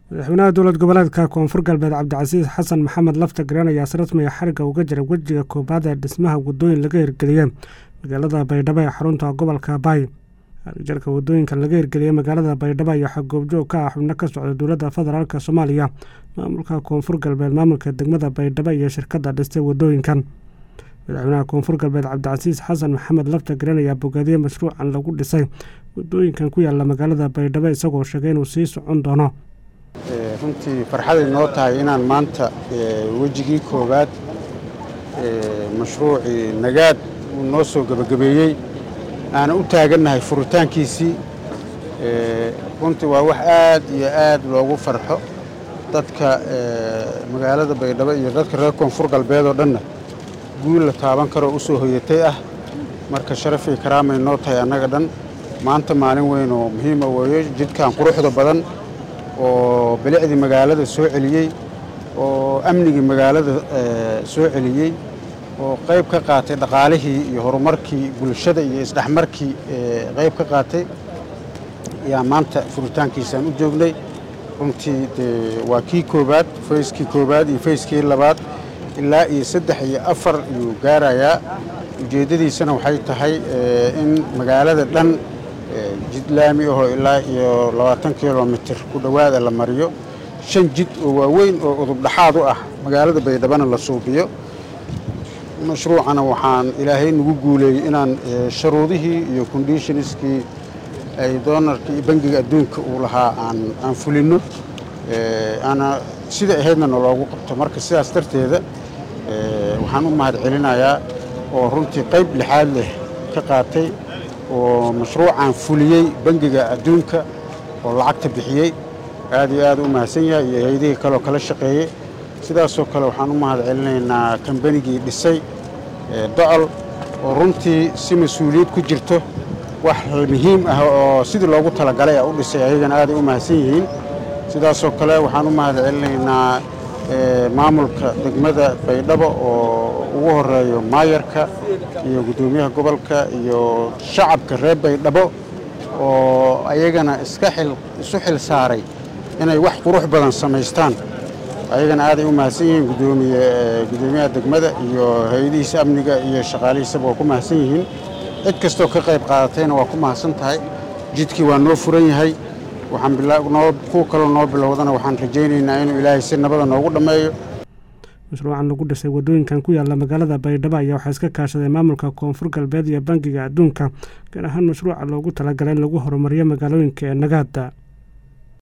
madaxweynaha dowlad goboleedka koonfur galbeed cabdicasiis xasan maxamed lafta gareen ayaa si rasmiga xariga uga jiray wejiga koobaad ee dhismaha wadooyin laga hirgeliyey magaalada baydhabo ee xarunta gobolka baay jarka wadooyinkan laga hirgeliyey magaalada baydhabo ayaa xagoobjoog ka ah xubno ka socda dowladda federaalk soomaaliya maamulka koonfur galbeed maamulka degmada baydhabo iyo shirkadda dhistay wadooyinkan madaxweynaha koonfur galbeed cabdicasiis xasan maxamed lafta gareen ayaa bogaadiyey mashruucan lagu dhisay wadooyinkan ku yaala magaalada baydhabo isagoo sheegay inuu sii socon doono runtii farxaday noo tahay inaan maanta wejigii koowaad mashruucii nagaad uu noo soo gebagabeeyey aana u taagannahay furitaankiisii runtii waa wax aad iyo aad loogu farxo dadka magaalada baydhabo iyo dadka reer koonfur galbeed oo dhanna guul la taaban karoo u soo hoyatay ah marka sharafii karaamay noo tahay annaga dhan maanta maalin weyn oo muhiima weeyo jidkan quruxda badan oo bilicdii magaalada soo celiyey oo amnigii magaalada soo celiyey oo qayb ka qaatay dhaqaalihii iyo horumarkii bulshada iyo isdhexmarkii qayb ka qaatay ayaa maanta furitaankiisaan u joognay runtii dee waa kii koobaad fayskii koobaad iyo fayskii labaad ilaa iyo saddex iyo afar ayuu gaarayaa ujeeddadiisana waxay tahay in magaalada dhan jid laami ahoo ilaa iyo labaatan kilomitir ku dhowaada la mariyo shan jid oo waaweyn oo udubdhaxaad u ah magaalada baydhabana la suubiyo mashruucana waxaan ilaahay nagu guuleeyey inaan sharuudihii iyo conditionskii ay doonarka iyo bangiga adduunka uu lahaa aan fulinno ana sida ahaydna naloogu qabto marka sidaas darteeda waxaan u mahad celinayaa oo runtii qayb lixaad leh ka qaatay oo mashruucan fuliyey bangiga adduunka oo lacagta bixiyey aad iyo aad u mahadsan yahay iyo hay-adihii kaleoo kala shaqeeyey sidaasoo kale waxaan u mahad celinaynaa kambanigii dhisay docol oo runtii si mas-uuliyad ku jirto wax muhiim ah oo sidii loogu talagalay a u dhisay ayagana aaday u mahadsan yihiin sidaasoo kale waxaan u mahad celinaynaa maamulka degmada baydhabo oo ugu horeeyo maayarka iyo guddoomiyaha gobolka iyo shacabka reer baydhabo oo ayagana iska isu xil saaray inay wax qurux badan samaystaan ayagana aaday u mahadsan yihiin gudoomiyaha degmada iyo hay-adihiisa amniga iyo shaqaalihiisaba waa ku mahadsan yihiin cid kastoo ka qayb qaadatayna waa ku mahadsan tahay jidkii waa noo furan yahay kuwa kaloo noo bilowdana waxaan rajaynaynaa inuu ilaahay si nabada noogu dhammeeyo mashruucan lagu dhisay wadooyinkan ku yaala magaalada baydhabo ayaa waxaa iska kaashaday maamulka koonfur galbeed iyo bangiga adduunka gaar ahaan mashruuca loogu talagalay in lagu horumariyo magaalooyinka ee nagaada